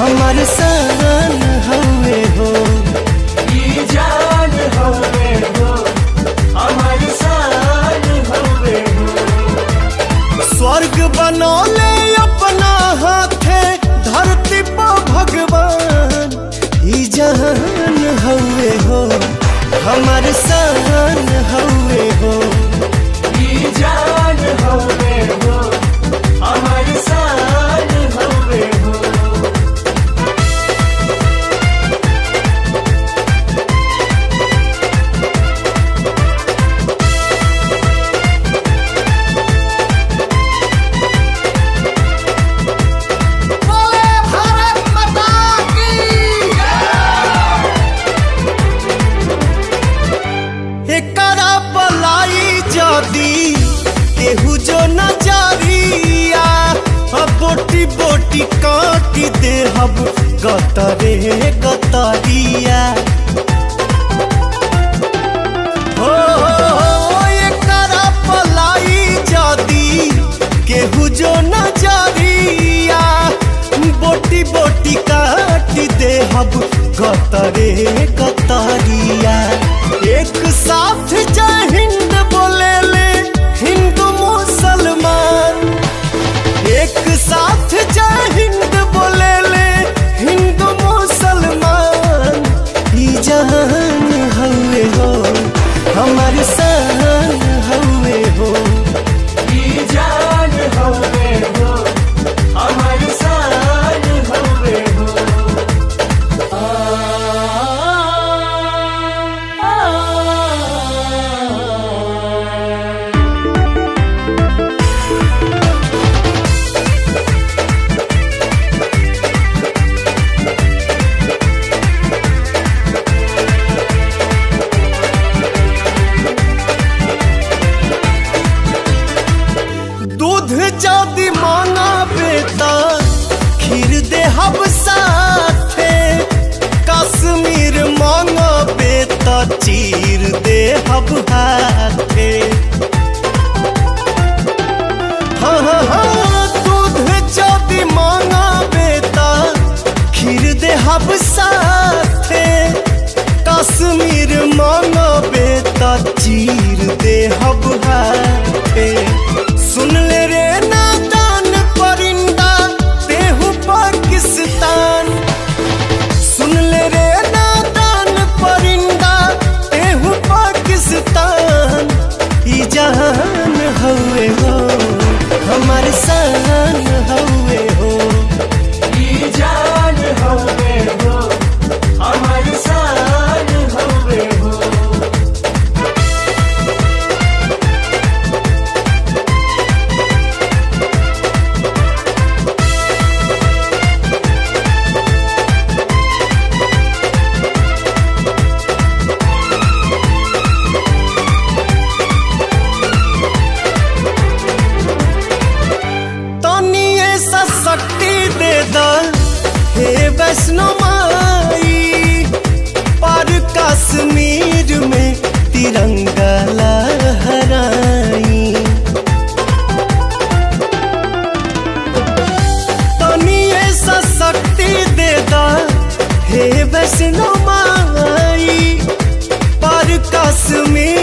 हमार सान हवे हो ई जान हवे हो हमार शान हवे हो स्वर्ग बनौले अपना हाथे धरती पर भगवान ई जहान हवे हो हमार सान हवे हो ई जान हवे हो हमार शान हवे हो बोले भारत माता की एकरा पलाई जदी केहू जो नजरिया बोटी बोटी काटी दे हब गतरे गतरिया हो एकरा पलाई जदी केहू जो नजरिया बोटी बोटी काटी दे हब गतरे गतरिया एक साथ जय हिंद बोले ले हिंदू मुसलमान एक साथ जय हिंद बोले ले हिंदू मुसलमान ई जहान हवे हो हमार शान हवे हो ई जान हवे हो हमार शान हवे हो दूध जदि मांगा बेटा खीर दे हब साथे कश्मीर मांगा बेटा चीर दे हब हाथे हाँ हाँ हाँ दूध जदि मांगा बेटा खीर दे हब साथे कश्मीर मांगा बेटा चीर दे हब हाथे सुन ले रे नादान परिंदा तेहू पाकिस्तान सुन ले रे नादान परिंदा तेहू पाकिस्तान ई जहान हवे हो हमार शान हवे हो ई जान हवे हो हमार शान हवे हो तनी ऐसा शक्ति दे द हे वैष्णो माई पर कश्मीर में तिरंगा लहराई तनी ऐसा शक्ति दे द हे वैष्णो माई पर कश्मीर